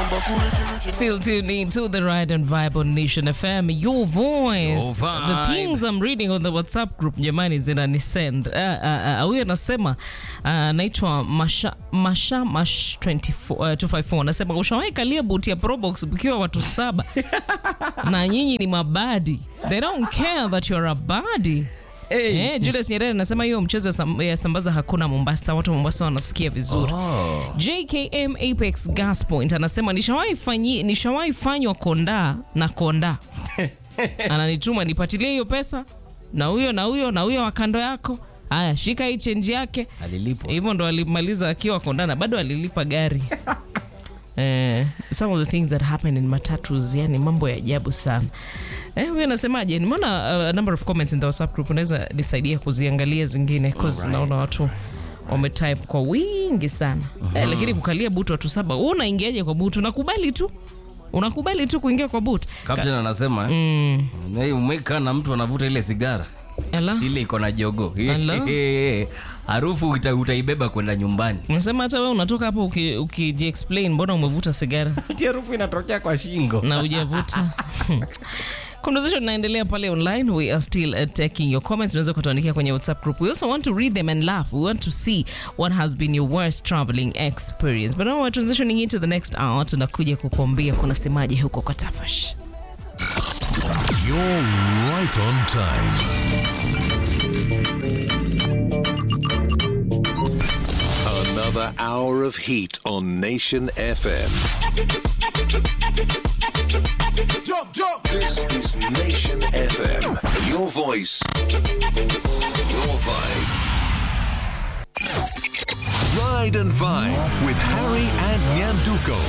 Still tuned in to the Ride and Vibe on Nation FM. Your voice. Your vibe. The things I'm reading on the WhatsApp group jamani zinanisend. Uh, uh, uh, huyu anasema uh, anaitwa Masha, Masha Mash 24, uh, 254 anasema ushawahi kalia buti ya Probox mkiwa watu saba na nyinyi ni mabadi. They don't care that you're a badi. Hey. Eh, Julius Nyerere anasema hiyo mchezo ya sam- ya sambaza hakuna Mombasa, watu wa Mombasa wanasikia vizuri. Oh. JKM Apex Gas Point anasema nishawahi fanyi nishawahi fanywa konda na konda. Ananituma nipatilie hiyo pesa na huyo na huyo na huyo wa kando yako. Haya, shika hii change yake. Alilipwa. Hivyo ndo alimaliza akiwa kondana, bado alilipa gari. Eh, some of the things that happen in matatus, yani mambo ya ajabu sana. Eh, huyo anasemaje? Nimeona uh, a number of comments in the WhatsApp group, unaweza nisaidia kuziangalia zingine cause naona watu wametype kwa wingi sana. Eh, lakini kukalia butu watu saba, wewe unaingiaje kwa butu? Unakubali tu. Unakubali tu kuingia kwa butu. Captain anasema Mm. eh, umekaa na mtu anavuta ile sigara Ala. ile iko na jogo Hello? harufu uta, utaibeba kwenda nyumbani Unasema hata wewe unatoka hapo uki- ukijiexplain mbona umevuta sigara? Ati harufu inatokea kwa shingo na hujavuta conversation inaendelea pale online we are still uh, taking your comments unaweza kutuandikia kwenye whatsapp group we also want to read them and laugh we want to see what has been your worst traveling experience but now we're transitioning into the next hour tunakuja kukuambia kunasemaje huko kwa tafash You're right on time. Another hour of heat on Nation FM. Jump, jump. This is Nation FM. Your voice, your vibe. Ride and Vibe with Harry and Nyanduko.